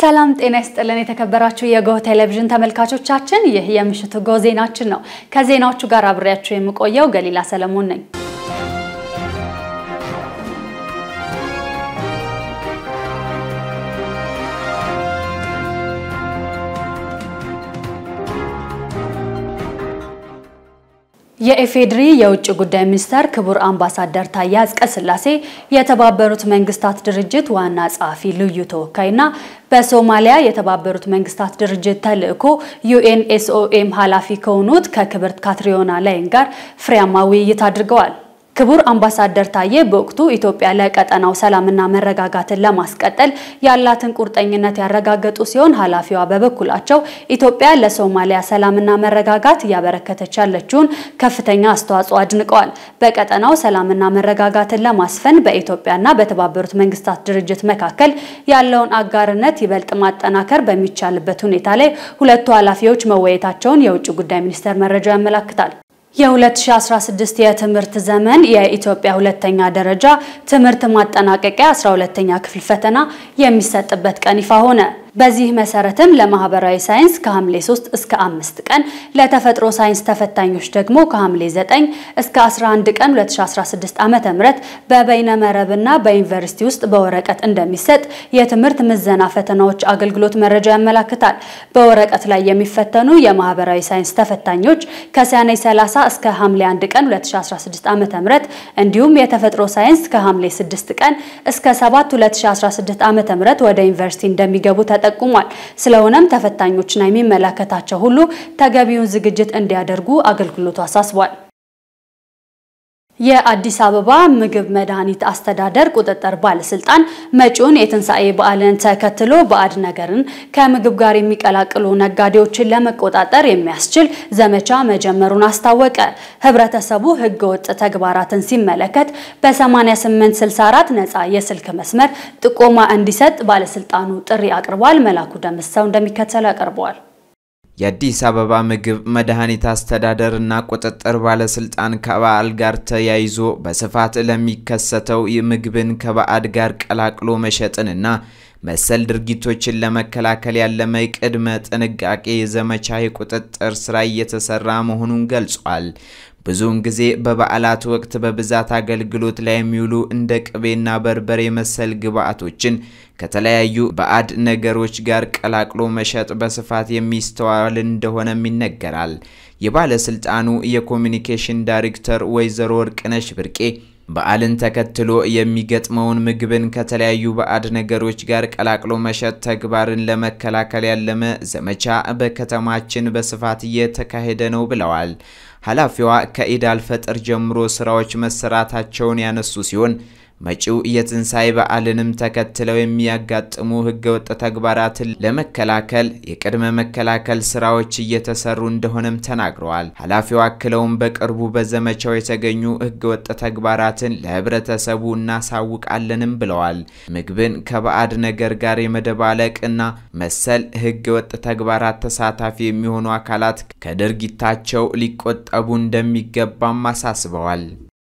ሰላም ጤና ይስጥልን። የተከበራችሁ የጎህ ቴሌቪዥን ተመልካቾቻችን፣ ይህ የምሽቱ ጎህ ዜናችን ነው። ከዜናዎቹ ጋር አብሬያችሁ የምቆየው ገሊላ ሰለሞን ነኝ። የኢፌዴሪ የውጭ ጉዳይ ሚኒስተር ክቡር አምባሳደር ታዬ አጽቀሥላሴ የተባበሩት መንግስታት ድርጅት ዋና ጸሐፊ ልዩ ተወካይና በሶማሊያ የተባበሩት መንግስታት ድርጅት ተልዕኮ ዩኤንኤስኦኤም ኃላፊ ከሆኑት ከክብርት ካትሪዮና ላይን ጋር ፍሬያማ ውይይት አድርገዋል። ክቡር አምባሳደር ታዬ በወቅቱ ኢትዮጵያ ለቀጠናው ሰላምና መረጋጋትን ለማስቀጠል ያላትን ቁርጠኝነት ያረጋገጡ ሲሆን ኃላፊዋ በበኩላቸው ኢትዮጵያ ለሶማሊያ ሰላምና መረጋጋት እያበረከተች ያለችውን ከፍተኛ አስተዋጽኦ አድንቀዋል። በቀጠናው ሰላምና መረጋጋትን ለማስፈን በኢትዮጵያና በተባበሩት መንግስታት ድርጅት መካከል ያለውን አጋርነት ይበልጥ ማጠናከር በሚቻልበት ሁኔታ ላይ ሁለቱ ኃላፊዎች መወያየታቸውን የውጭ ጉዳይ ሚኒስቴር መረጃ ያመላክታል። የ2016 የትምህርት ዘመን የኢትዮጵያ ሁለተኛ ደረጃ ትምህርት ማጠናቀቂያ 12ኛ ክፍል ፈተና የሚሰጥበት ቀን ይፋ ሆነ። በዚህ መሰረትም ለማህበራዊ ሳይንስ ከሐምሌ 3 እስከ 5 ቀን፣ ለተፈጥሮ ሳይንስ ተፈታኞች ደግሞ ከሐምሌ 9 እስከ 11 ቀን 2016 ዓ.ም በበይነ መረብና በዩኒቨርሲቲ ውስጥ በወረቀት እንደሚሰጥ የትምህርት ምዘና ፈተናዎች አገልግሎት መረጃ ያመላክታል። በወረቀት ላይ የሚፈተኑ የማህበራዊ ሳይንስ ተፈታኞች ከሰኔ 30 እስከ ሐምሌ 1 ቀን 2016 ዓ.ም እንዲሁም የተፈጥሮ ሳይንስ ከሐምሌ 6 ቀን እስከ 7 2016 ዓ.ም ወደ ዩኒቨርሲቲ እንደሚገቡ ተጠቁሟል። ስለሆነም ተፈታኞችና የሚመለከታቸው ሁሉ ተገቢውን ዝግጅት እንዲያደርጉ አገልግሎቱ አሳስቧል። የአዲስ አበባ ምግብ መድኃኒት አስተዳደር ቁጥጥር ባለስልጣን መጪውን የትንሣኤ በዓልን ተከትሎ ባዕድ ነገርን ከምግብ ጋር የሚቀላቅሉ ነጋዴዎችን ለመቆጣጠር የሚያስችል ዘመቻ መጀመሩን አስታወቀ። ህብረተሰቡ ህገወጥ ተግባራትን ሲመለከት በ8864 ነፃ የስልክ መስመር ጥቆማ እንዲሰጥ ባለስልጣኑ ጥሪ አቅርቧል። መላኩ ደምሰው እንደሚከተለው ያቀርበዋል። የአዲስ አበባ ምግብ መድኃኒት አስተዳደር እና ቁጥጥር ባለስልጣን ከበዓል ጋር ተያይዞ በስፋት ለሚከሰተው ምግብን ከባዕድ ጋር ቀላቅሎ መሸጥንና መሰል ድርጊቶችን ለመከላከል ያለመ ቅድመ ጥንቃቄ ዘመቻ የቁጥጥር ስራ እየተሰራ መሆኑን ገልጿል። ብዙውን ጊዜ በበዓላት ወቅት በብዛት አገልግሎት ላይ የሚውሉ እንደ ቅቤና በርበሬ መሰል ግብዓቶችን ከተለያዩ ባዕድ ነገሮች ጋር ቀላቅሎ መሸጥ በስፋት የሚስተዋል እንደሆነም ይነገራል። የባለስልጣኑ የኮሚኒኬሽን ዳይሬክተር ወይዘሮ ወርቅነሽ ብርቄ በዓልን ተከትሎ የሚገጥመውን ምግብን ከተለያዩ ባዕድ ነገሮች ጋር ቀላቅሎ መሸጥ ተግባርን ለመከላከል ያለመ ዘመቻ በከተማችን በስፋት እየተካሄደ ነው ብለዋል። ኃላፊዋ ከኢድ አልፈጥር ጀምሮ ስራዎች መሰራታቸውን ያነሱ ሲሆን መጪው የትንሣኤ በዓልንም ተከትለው የሚያጋጥሙ ህገወጥ ተግባራትን ለመከላከል የቅድመ መከላከል ስራዎች እየተሰሩ እንደሆነም ተናግረዋል። ኃላፊው አክለውም በቅርቡ በዘመቻው የተገኙ ህገወጥ ተግባራትን ለህብረተሰቡ እናሳውቃለንም ብለዋል። ምግብን ከባዕድ ነገር ጋር የመደባለቅ እና መሰል ህገወጥ ተግባራት ተሳታፊ የሚሆኑ አካላት ከድርጊታቸው ሊቆጠቡ እንደሚገባም አሳስበዋል።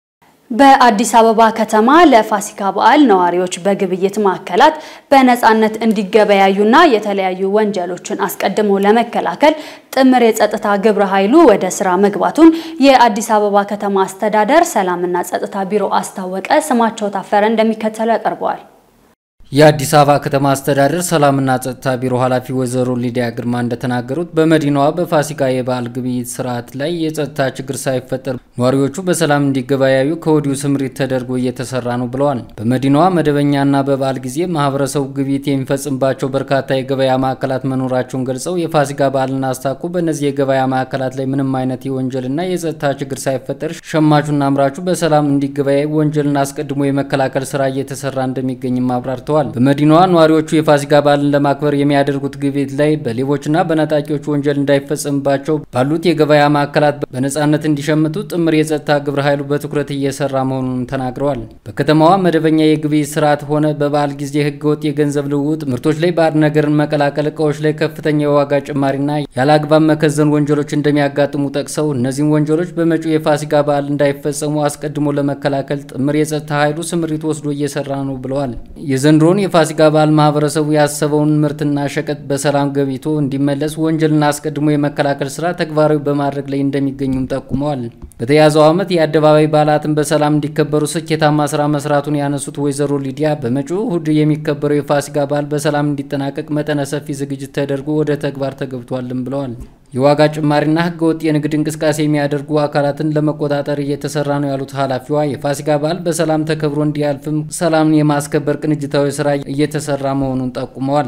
በአዲስ አበባ ከተማ ለፋሲካ በዓል ነዋሪዎች በግብይት ማዕከላት በነፃነት እንዲገበያዩና የተለያዩ ወንጀሎችን አስቀድሞ ለመከላከል ጥምር የጸጥታ ግብረ ኃይሉ ወደ ስራ መግባቱን የአዲስ አበባ ከተማ አስተዳደር ሰላምና ጸጥታ ቢሮ አስታወቀ። ስማቸው ታፈረ እንደሚከተለው ያቀርበዋል። የአዲስ አበባ ከተማ አስተዳደር ሰላምና ጸጥታ ቢሮ ኃላፊ ወይዘሮ ሊዲያ ግርማ እንደተናገሩት በመዲናዋ በፋሲካ የበዓል ግብይት ስርዓት ላይ የጸጥታ ችግር ሳይፈጠር ነዋሪዎቹ በሰላም እንዲገበያዩ ከወዲሁ ስምሪት ተደርጎ እየተሰራ ነው ብለዋል። በመዲናዋ መደበኛና በበዓል ጊዜ ማህበረሰቡ ግብይት የሚፈጽምባቸው በርካታ የገበያ ማዕከላት መኖራቸውን ገልጸው የፋሲካ በዓልን አስታኮ በእነዚህ የገበያ ማዕከላት ላይ ምንም አይነት የወንጀልና የጸጥታ ችግር ሳይፈጠር ሸማቹና አምራቹ በሰላም እንዲገበያይ ወንጀልን አስቀድሞ የመከላከል ስራ እየተሰራ እንደሚገኝም አብራርተዋል። በመዲናዋ ነዋሪዎቹ የፋሲካ በዓልን ለማክበር የሚያደርጉት ግብይት ላይ በሌቦችና በነጣቂዎች ወንጀል እንዳይፈጸምባቸው ባሉት የገበያ ማዕከላት በነጻነት እንዲሸምቱ ጥምር የጸጥታ ግብረ ኃይሉ በትኩረት እየሰራ መሆኑንም ተናግረዋል። በከተማዋ መደበኛ የግብይት ስርዓት ሆነ በበዓል ጊዜ ህገወጥ የገንዘብ ልውውጥ፣ ምርቶች ላይ ባዕድ ነገርን መቀላቀል፣ እቃዎች ላይ ከፍተኛ የዋጋ ጭማሪና ያለ አግባብ መከዘን ወንጀሎች እንደሚያጋጥሙ ጠቅሰው እነዚህም ወንጀሎች በመጪው የፋሲካ በዓል እንዳይፈጸሙ አስቀድሞ ለመከላከል ጥምር የጸጥታ ኃይሉ ስምሪት ወስዶ እየሰራ ነው ብለዋል። የዘንድሮ የዘንድሮን የፋሲካ በዓል ማህበረሰቡ ያሰበውን ምርትና ሸቀጥ በሰላም ገብቶ እንዲመለስ ወንጀልን አስቀድሞ የመከላከል ስራ ተግባራዊ በማድረግ ላይ እንደሚገኙም ጠቁመዋል። በተያዘው ዓመት የአደባባይ በዓላትን በሰላም እንዲከበሩ ስኬታማ ስራ መስራቱን ያነሱት ወይዘሮ ሊዲያ በመጪው እሁድ የሚከበረው የፋሲካ በዓል በሰላም እንዲጠናቀቅ መጠነ ሰፊ ዝግጅት ተደርጎ ወደ ተግባር ተገብቷልም ብለዋል። የዋጋ ጭማሪና ህገወጥ የንግድ እንቅስቃሴ የሚያደርጉ አካላትን ለመቆጣጠር እየተሰራ ነው ያሉት ኃላፊዋ የፋሲካ በዓል በሰላም ተከብሮ እንዲያልፍም ሰላምን የማስከበር ቅንጅታዊ ስራ እየተሰራ መሆኑን ጠቁመዋል።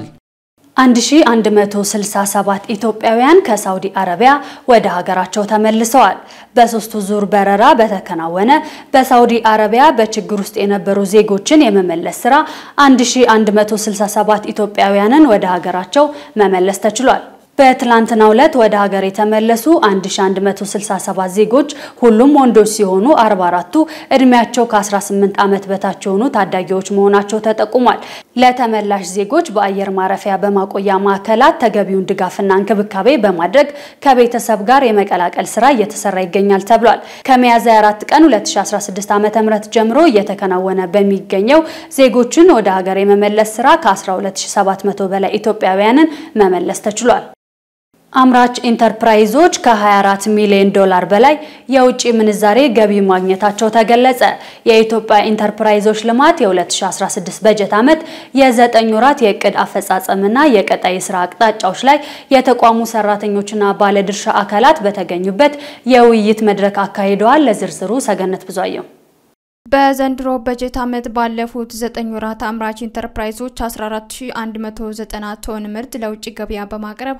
1167 ኢትዮጵያውያን ከሳውዲ አረቢያ ወደ ሀገራቸው ተመልሰዋል። በሶስቱ ዙር በረራ በተከናወነ በሳውዲ አረቢያ በችግር ውስጥ የነበሩ ዜጎችን የመመለስ ስራ 1167 ኢትዮጵያውያንን ወደ ሀገራቸው መመለስ ተችሏል። በትላንትናው ዕለት ወደ ሀገር የተመለሱ 1167 ዜጎች ሁሉም ወንዶች ሲሆኑ 44ቱ እድሜያቸው ከ18 ዓመት በታች የሆኑ ታዳጊዎች መሆናቸው ተጠቁሟል። ለተመላሽ ዜጎች በአየር ማረፊያ በማቆያ ማዕከላት ተገቢውን ድጋፍና እንክብካቤ በማድረግ ከቤተሰብ ጋር የመቀላቀል ስራ እየተሰራ ይገኛል ተብሏል። ከሚያዝያ 4 ቀን 2016 ዓ.ም ጀምሮ እየተከናወነ በሚገኘው ዜጎችን ወደ ሀገር የመመለስ ስራ ከ12700 በላይ ኢትዮጵያውያንን መመለስ ተችሏል። አምራች ኢንተርፕራይዞች ከ24 ሚሊዮን ዶላር በላይ የውጭ ምንዛሬ ገቢ ማግኘታቸው ተገለጸ። የኢትዮጵያ ኢንተርፕራይዞች ልማት የ2016 በጀት ዓመት የዘጠኝ ወራት የእቅድ አፈጻጸምና የቀጣይ የስራ አቅጣጫዎች ላይ የተቋሙ ሰራተኞችና ባለድርሻ አካላት በተገኙበት የውይይት መድረክ አካሂደዋል። ለዝርዝሩ ሰገነት ብዙአየው በዘንድሮ በጀት ዓመት ባለፉት ዘጠኝ ወራት አምራች ኢንተርፕራይዞች 14190 ቶን ምርት ለውጭ ገበያ በማቅረብ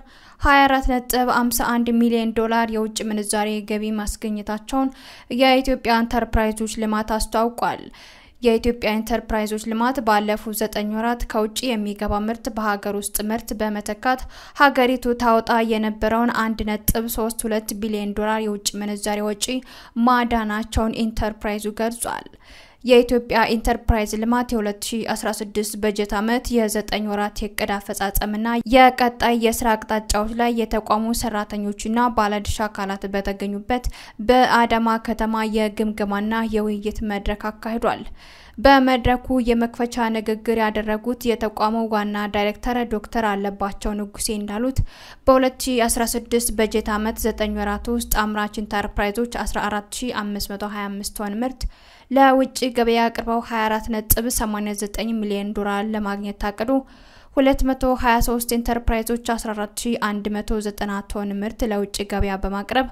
24.51 ሚሊዮን ዶላር የውጭ ምንዛሬ ገቢ ማስገኘታቸውን የኢትዮጵያ ኢንተርፕራይዞች ልማት አስታውቋል። የኢትዮጵያ ኢንተርፕራይዞች ልማት ባለፉት ዘጠኝ ወራት ከውጭ የሚገባ ምርት በሀገር ውስጥ ምርት በመተካት ሀገሪቱ ታወጣ የነበረውን አንድ ነጥብ ሶስት ሁለት ቢሊዮን ዶላር የውጭ ምንዛሬ ወጪ ማዳናቸውን ኢንተርፕራይዙ ገልጿል። የኢትዮጵያ ኢንተርፕራይዝ ልማት የ2016 በጀት ዓመት የዘጠኝ ወራት የእቅድ አፈጻጸምና የቀጣይ የስራ አቅጣጫዎች ላይ የተቋሙ ሰራተኞችና ባለድርሻ አካላት በተገኙበት በአዳማ ከተማ የግምገማና የውይይት መድረክ አካሂዷል። በመድረኩ የመክፈቻ ንግግር ያደረጉት የተቋሙ ዋና ዳይሬክተር ዶክተር አለባቸው ንጉሴ እንዳሉት በ2016 በጀት ዓመት 9 ወራት ውስጥ አምራች ኢንተርፕራይዞች 14525 ቶን ምርት ለውጭ ገበያ አቅርበው 24.89 ሚሊዮን ዶላር ለማግኘት ታቅዶ 223 ኢንተርፕራይዞች 14190 ቶን ምርት ለውጭ ገበያ በማቅረብ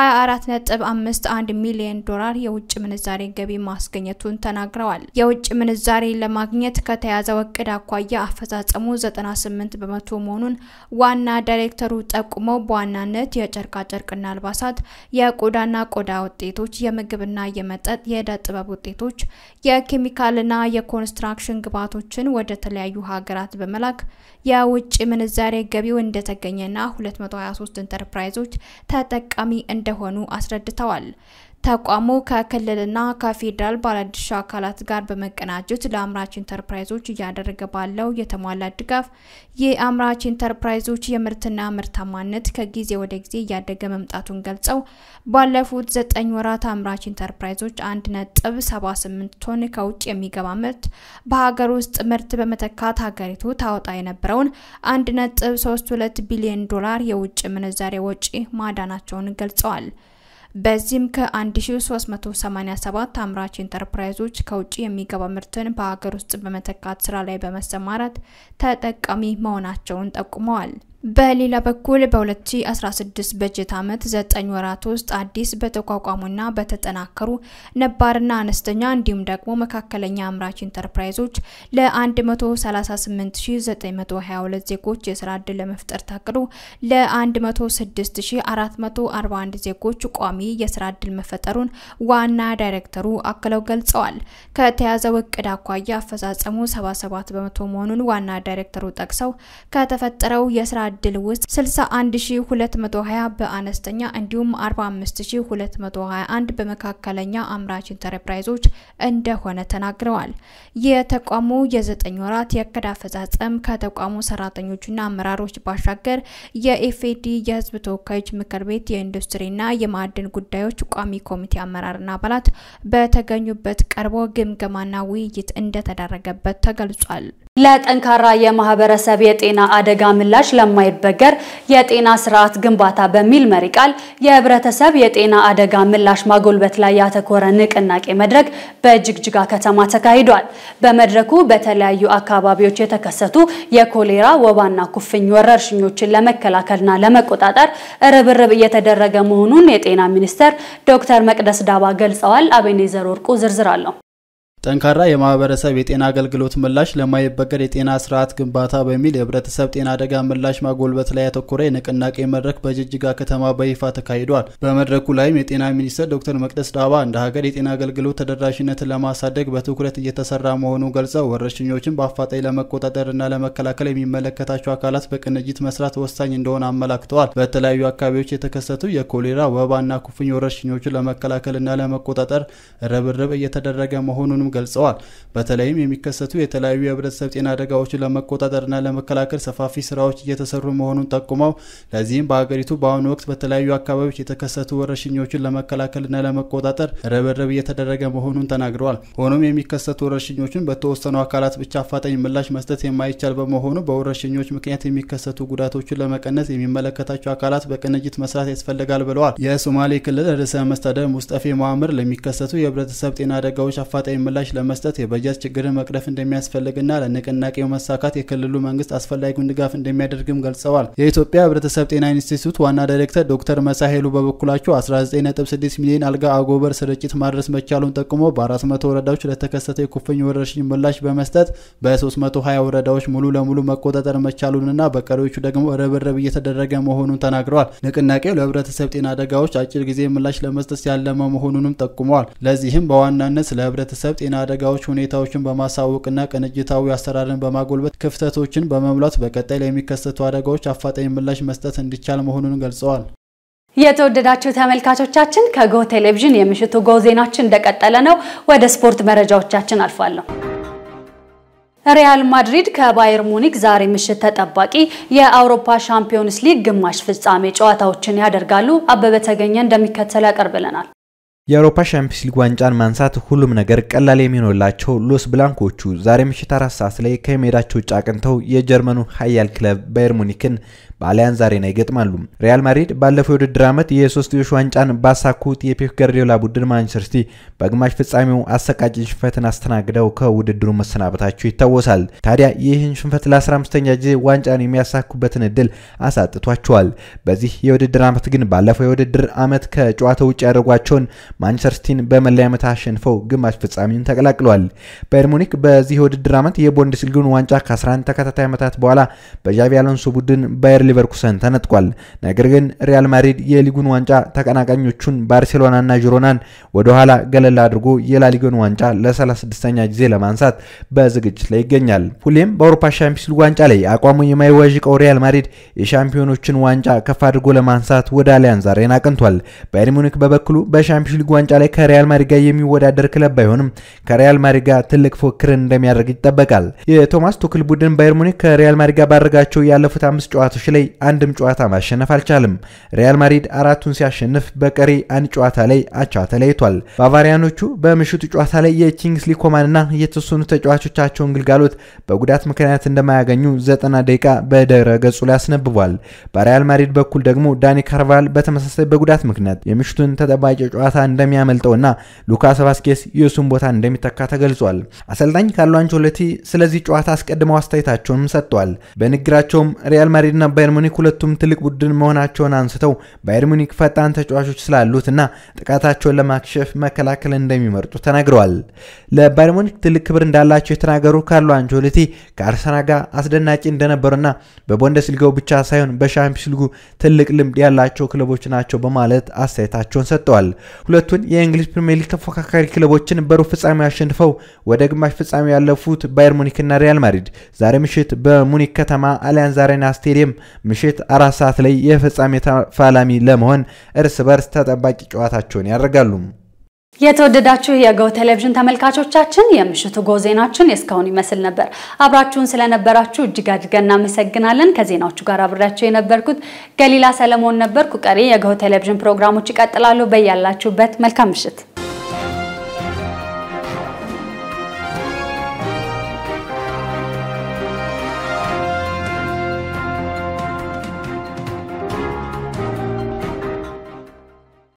24.51 ሚሊዮን ዶላር የውጭ ምንዛሬ ገቢ ማስገኘቱን ተናግረዋል። የውጭ ምንዛሬ ለማግኘት ከተያዘው እቅድ አኳያ አፈጻጸሙ 98 በመቶ መሆኑን ዋና ዳይሬክተሩ ጠቁመው በዋናነት የጨርቃጨርቅና አልባሳት፣ የቆዳና ቆዳ ውጤቶች፣ የምግብና የመጠጥ የእደ ጥበብ ውጤቶች፣ የኬሚካልና የኮንስትራክሽን ግብዓቶችን ወደ ተለያዩ ሀገራት በመላክ የውጭ ምንዛሬ ገቢው እንደተገኘና 223 ኢንተርፕራይዞች ተጠቃሚ እንደሆኑ አስረድተዋል። ተቋሙ ከክልልና ከፌዴራል ባለድርሻ አካላት ጋር በመቀናጀት ለአምራች ኢንተርፕራይዞች እያደረገ ባለው የተሟላ ድጋፍ የአምራች ኢንተርፕራይዞች የምርትና ምርታማነት ከጊዜ ወደ ጊዜ እያደገ መምጣቱን ገልጸው ባለፉት ዘጠኝ ወራት አምራች ኢንተርፕራይዞች አንድ ነጥብ ሰባ ስምንት ቶን ከውጭ የሚገባ ምርት በሀገር ውስጥ ምርት በመተካት ሀገሪቱ ታወጣ የነበረውን አንድ ነጥብ ሶስት ሁለት ቢሊዮን ዶላር የውጭ ምንዛሬ ወጪ ማዳናቸውን ገልጸዋል። በዚህም ከ1387 አምራች ኢንተርፕራይዞች ከውጭ የሚገባ ምርትን በሀገር ውስጥ በመተካት ስራ ላይ በመሰማራት ተጠቃሚ መሆናቸውን ጠቁመዋል። በሌላ በኩል በ2016 በጀት ዓመት 9 ወራት ውስጥ አዲስ በተቋቋሙና በተጠናከሩ ነባርና አነስተኛ እንዲሁም ደግሞ መካከለኛ አምራች ኢንተርፕራይዞች ለ138922 ዜጎች የስራ ዕድል ለመፍጠር ታቅዶ ለ106441 ዜጎች ቋሚ የስራ ዕድል መፈጠሩን ዋና ዳይሬክተሩ አክለው ገልጸዋል። ከተያዘው እቅድ አኳያ አፈጻጸሙ 77 በመቶ መሆኑን ዋና ዳይሬክተሩ ጠቅሰው ከተፈጠረው የስራ እድል ውስጥ 61220 በአነስተኛ እንዲሁም 45221 በመካከለኛ አምራች ኢንተርፕራይዞች እንደሆነ ተናግረዋል። የተቋሙ የዘጠኝ ወራት የእቅድ አፈጻጸም ከተቋሙ ሰራተኞችና አመራሮች ባሻገር የኢፌዲ የሕዝብ ተወካዮች ምክር ቤት የኢንዱስትሪና የማዕድን ጉዳዮች ቋሚ ኮሚቴ አመራርና አባላት በተገኙበት ቀርቦ ግምገማና ውይይት እንደተደረገበት ተገልጿል። ለጠንካራ የማህበረሰብ የጤና አደጋ ምላሽ ለማይበገር የጤና ስርዓት ግንባታ በሚል መሪ ቃል የህብረተሰብ የጤና አደጋ ምላሽ ማጎልበት ላይ ያተኮረ ንቅናቄ መድረክ በጅግጅጋ ከተማ ተካሂዷል። በመድረኩ በተለያዩ አካባቢዎች የተከሰቱ የኮሌራ ወባና ኩፍኝ ወረርሽኞችን ለመከላከልና ለመቆጣጠር ርብርብ እየተደረገ መሆኑን የጤና ሚኒስትር ዶክተር መቅደስ ዳባ ገልጸዋል። አቤኔዘር ወርቁ ዝርዝር አለው። ጠንካራ የማህበረሰብ የጤና አገልግሎት ምላሽ ለማይበገር የጤና ስርዓት ግንባታ በሚል የህብረተሰብ ጤና አደጋ ምላሽ ማጎልበት ላይ ያተኮረ የንቅናቄ መድረክ በጅጅጋ ከተማ በይፋ ተካሂዷል። በመድረኩ ላይም የጤና ሚኒስትር ዶክተር መቅደስ ዳባ እንደ ሀገር የጤና አገልግሎት ተደራሽነትን ለማሳደግ በትኩረት እየተሰራ መሆኑን ገልጸው ወረርሽኞችን በአፋጣኝ ለመቆጣጠርና ለመከላከል የሚመለከታቸው አካላት በቅንጅት መስራት ወሳኝ እንደሆነ አመላክተዋል። በተለያዩ አካባቢዎች የተከሰቱ የኮሌራ ወባና ኩፍኝ ወረርሽኞችን ለመከላከልና ለመቆጣጠር ርብርብ እየተደረገ መሆኑንም ገልጸዋል። በተለይም የሚከሰቱ የተለያዩ የህብረተሰብ ጤና አደጋዎችን ለመቆጣጠርና ለመከላከል ሰፋፊ ስራዎች እየተሰሩ መሆኑን ጠቁመው ለዚህም በሀገሪቱ በአሁኑ ወቅት በተለያዩ አካባቢዎች የተከሰቱ ወረርሽኞችን ለመከላከልና ለመቆጣጠር ርብርብ እየተደረገ መሆኑን ተናግረዋል። ሆኖም የሚከሰቱ ወረርሽኞችን በተወሰኑ አካላት ብቻ አፋጣኝ ምላሽ መስጠት የማይቻል በመሆኑ በወረርሽኞች ምክንያት የሚከሰቱ ጉዳቶችን ለመቀነስ የሚመለከታቸው አካላት በቅንጅት መስራት ያስፈልጋል ብለዋል። የሶማሌ ክልል ርዕሰ መስተዳድር ሙስጠፌ መሐመድ ለሚከሰቱ የህብረተሰብ ጤና አደጋዎች አፋጣኝ ምላሽ ለመስጠት የበጀት ችግርን መቅረፍ እንደሚያስፈልግና ለንቅናቄው መሳካት የክልሉ መንግስት አስፈላጊውን ድጋፍ እንደሚያደርግም ገልጸዋል። የኢትዮጵያ ህብረተሰብ ጤና ኢንስቲትዩት ዋና ዳይሬክተር ዶክተር መሳይ ኃይሉ በበኩላቸው 19.6 ሚሊዮን አልጋ አጎበር ስርጭት ማድረስ መቻሉን ጠቁሞ በ400 ወረዳዎች ለተከሰተ የኩፍኝ ወረርሽኝ ምላሽ በመስጠት በ320 ወረዳዎች ሙሉ ለሙሉ መቆጣጠር መቻሉንና በቀሪዎቹ ደግሞ ርብርብ እየተደረገ መሆኑን ተናግረዋል። ንቅናቄው ለህብረተሰብ ጤና አደጋዎች አጭር ጊዜ ምላሽ ለመስጠት ያለመ መሆኑንም ጠቁመዋል። ለዚህም በዋናነት ስለ ህብረተሰብ ጤና አደጋዎች ሁኔታዎችን በማሳወቅና ቅንጅታዊ አሰራርን በማጎልበት ክፍተቶችን በመሙላት በቀጣይ ለሚከሰቱ አደጋዎች አፋጣኝ ምላሽ መስጠት እንዲቻል መሆኑን ገልጸዋል። የተወደዳችሁ ተመልካቾቻችን ከጎ ቴሌቪዥን የምሽቱ ጎ ዜናችን እንደቀጠለ ነው። ወደ ስፖርት መረጃዎቻችን አልፋለሁ። ሪያል ማድሪድ ከባየር ሙኒክ ዛሬ ምሽት ተጠባቂ የአውሮፓ ሻምፒዮንስ ሊግ ግማሽ ፍጻሜ ጨዋታዎችን ያደርጋሉ። አበበ ተገኘ እንደሚከተለው ያቀርብልናል። የአውሮፓ ሻምፒዮንስ ሊግ ዋንጫን ማንሳት ሁሉም ነገር ቀላል የሚሆንላቸው ሎስ ብላንኮቹ ዛሬ ምሽት አራት ሰዓት ላይ ከሜዳቸው ውጭ አቅንተው የጀርመኑ ኃያል ክለብ ባየር ሙኒክን በአሊያንዝ አሬና ይገጥማሉ። ሪያል ማድሪድ ባለፈው የውድድር ዓመት የሶስትዮሽ ዋንጫን ባሳኩት የፔፕ ጋርዲዮላ ቡድን ማንቸስተር ሲቲ በግማሽ ፍጻሜው አሰቃቂ ሽንፈትን አስተናግደው ከውድድሩ መሰናበታቸው ይታወሳል። ታዲያ ይህን ሽንፈት ለ15ኛ ጊዜ ዋንጫን የሚያሳኩበትን እድል አሳጥቷቸዋል። በዚህ የውድድር ዓመት ግን ባለፈው የውድድር ዓመት ከጨዋታ ውጭ ያደረጓቸውን ማንቸስተር ሲቲን በመለያ ዓመት አሸንፈው ግማሽ ፍጻሜውን ተቀላቅለዋል። ባየር ሙኒክ በዚህ የውድድር ዓመት የቡንደስሊጋውን ዋንጫ ከ11 ተከታታይ ዓመታት በኋላ በዣቪ አሎንሶ ቡድን ባየር ሊቨርኩሰን ተነጥቋል። ነገር ግን ሪያል ማድሪድ የሊጉን ዋንጫ ተቀናቃኞቹን ባርሴሎናና ጂሮናን ወደ ኋላ ገለል አድርጎ የላሊጋውን ዋንጫ ለ36ኛ ጊዜ ለማንሳት በዝግጅት ላይ ይገኛል። ሁሌም በአውሮፓ ሻምፒዮንስ ሊግ ዋንጫ ላይ አቋሙ የማይዋዥቀው ሪያል ማድሪድ የሻምፒዮኖችን ዋንጫ ከፍ አድርጎ ለማንሳት ወደ አሊያንዝ አሬና አቅንቷል። ባየር ሙኒክ በበኩሉ በሻምፒዮንስ ሊግ ዋንጫ ላይ ከሪያል ማድሪድ ጋር የሚወዳደር ክለብ ባይሆንም ከሪያል ማድሪድ ጋር ትልቅ ፉክክርን እንደሚያደርግ ይጠበቃል። የቶማስ ቱክል ቡድን ባየር ሙኒክ ከሪያል ማድሪድ ጋር ባደረጋቸው ያለፉት አምስት ጨዋታዎች ላይ አንድም ጨዋታ ማሸነፍ አልቻለም። ሪያል ማድሪድ አራቱን ሲያሸንፍ በቀሪ አንድ ጨዋታ ላይ አቻ ተለይቷል። ባቫሪያኖቹ በምሽቱ ጨዋታ ላይ የኪንግስሊ ኮማንና የተወሰኑ ተጫዋቾቻቸውን ግልጋሎት በጉዳት ምክንያት እንደማያገኙ ዘጠና ደቂቃ በድረ ገጹ ላይ አስነብቧል። በሪያል ማድሪድ በኩል ደግሞ ዳኒ ካርቫል በተመሳሳይ በጉዳት ምክንያት የምሽቱን ተጠባቂ ጨዋታ እንደሚያመልጠውና ሉካስ ቫስኬስ የእሱን ቦታ እንደሚተካ ተገልጿል። አሰልጣኝ ካርሎ አንቸሎቲ ስለዚህ ጨዋታ አስቀድመው አስተያየታቸውንም ሰጥተዋል። በንግግራቸውም ሪያል ማድሪድና ባየር ሙኒክ ሁለቱም ትልቅ ቡድን መሆናቸውን አንስተው ባየር ሙኒክ ፈጣን ተጫዋቾች ስላሉትና ጥቃታቸውን ለማክሸፍ መከላከል እንደሚመርጡ ተናግረዋል። ለባየር ሙኒክ ትልቅ ክብር እንዳላቸው የተናገሩ ካርሎ አንቸሎቲ ከአርሰናል ጋር አስደናቂ እንደነበሩና በቡንደስሊጋው ብቻ ሳይሆን በሻምፒዮንስ ሊጉ ትልቅ ልምድ ያላቸው ክለቦች ናቸው በማለት አስተያየታቸውን ሰጥተዋል። ሁለቱን የእንግሊዝ ፕሪምየር ሊግ ተፎካካሪ ክለቦችን በሩብ ፍጻሜ አሸንፈው ወደ ግማሽ ፍጻሜ ያለፉት ባየር ሙኒክና ሪያል ማድሪድ ዛሬ ምሽት በሙኒክ ከተማ አሊያንዝ አሬና ስቴዲየም ምሽት አራት ሰዓት ላይ የፍጻሜ ተፋላሚ ለመሆን እርስ በርስ ተጠባቂ ጨዋታቸውን ያደርጋሉ። የተወደዳችሁ የጎ ቴሌቪዥን ተመልካቾቻችን የምሽቱ ጎ ዜናችን የእስካሁን ይመስል ነበር። አብራችሁን ስለነበራችሁ እጅግ አድርገን እናመሰግናለን። ከዜናዎቹ ጋር አብሬያችሁ የነበርኩት ገሊላ ሰለሞን ነበርኩ። ቀሪ የጎ ቴሌቪዥን ፕሮግራሞች ይቀጥላሉ። በያላችሁበት መልካም ምሽት